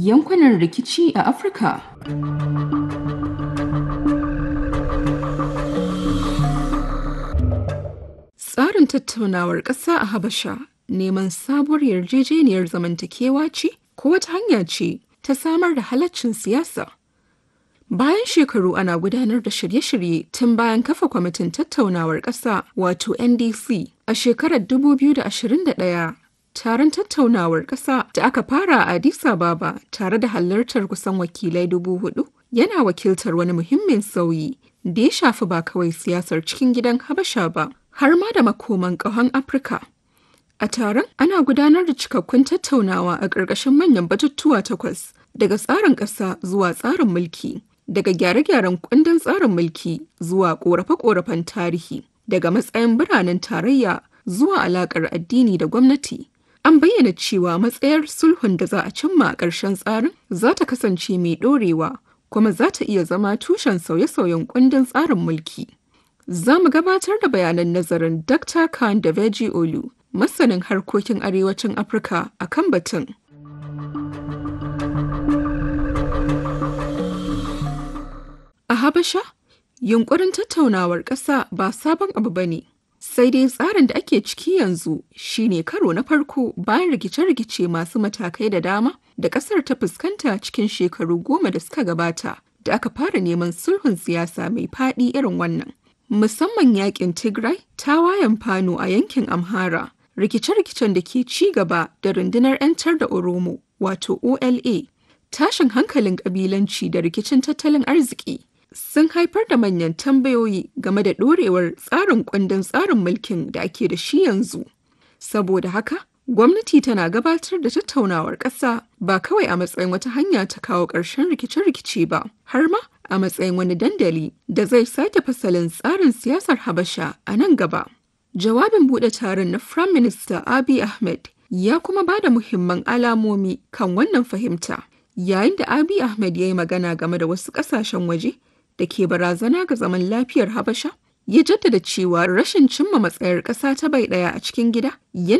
yankunan rikici a Afirka. Tsarin tattaunawar ƙasa a Habasha neman sabuwar yarjejeniyar zamantakewa ce ko wata hanya ce ta samar da halaccin siyasa. Bayan shekaru ana gudanar da shirye-shirye tun bayan kafa kwamitin tattaunawar ƙasa wato NDC a shekarar 2021 taron tattaunawar ƙasa da aka fara a Addis Ababa tare da halartar kusan wakilai dubu hudu yana wakiltar wani muhimmin sauyi da ya shafi ba kawai siyasar cikin gidan Habasha ba har ma da makoman ƙahon Afirka. A taron ana gudanar da cikakkun tattaunawa a ƙarƙashin manyan batutuwa takwas daga tsarin ƙasa zuwa tsarin mulki, daga gyare-gyaren kundin tsarin mulki zuwa ƙorafe-ƙorafen tarihi, daga matsayin biranen tarayya zuwa alaƙar addini da gwamnati. An bayyana cewa matsayar sulhun da za a cimma a ƙarshen tsarin za ta kasance mai ɗorewa kuma za ta iya zama tushen sauye-sauyen kundin tsarin mulki. Za mu gabatar da bayanan nazarin Dr. Khan da Veji Olu, masanin harkokin arewacin Afirka a kan batun. A Habasha, yunkurin tattaunawar ƙasa ba sabon abu ba ne. Sai dai tsarin da ake ciki yanzu shine karo na farko bayan rikice-rikice masu matakai da dama da ƙasar ta fuskanta cikin shekaru goma da suka gabata da aka fara neman sulhun siyasa mai faɗi irin wannan. Musamman yakin Tigray, tawayen Fano a yankin Amhara, rikice-rikicen da ke ci gaba da rundunar 'yantar da Oromo wato OLA, tashin hankalin ƙabilanci da rikicin tattalin arziki. sun haifar da manyan tambayoyi game da ɗorewar tsarin kundin tsarin mulkin da ake da shi yanzu. Saboda haka, gwamnati tana gabatar da tattaunawar ƙasa ba kawai a matsayin wata hanya ta kawo ƙarshen rikice-rikice ba, har ma a matsayin wani dandali da zai sake fasalin tsarin siyasar Habasha a nan gaba. Jawabin buɗe taron na Prime Minister Abiy Ahmed ya kuma ba da muhimman alamomi kan wannan fahimta. Yayin da Abiy Ahmed ya yi magana game da wasu ƙasashen waje da ke barazana ga zaman lafiyar Habasha, ya jaddada cewa rashin cimma matsayar ƙasa ta bai ɗaya a cikin gida yana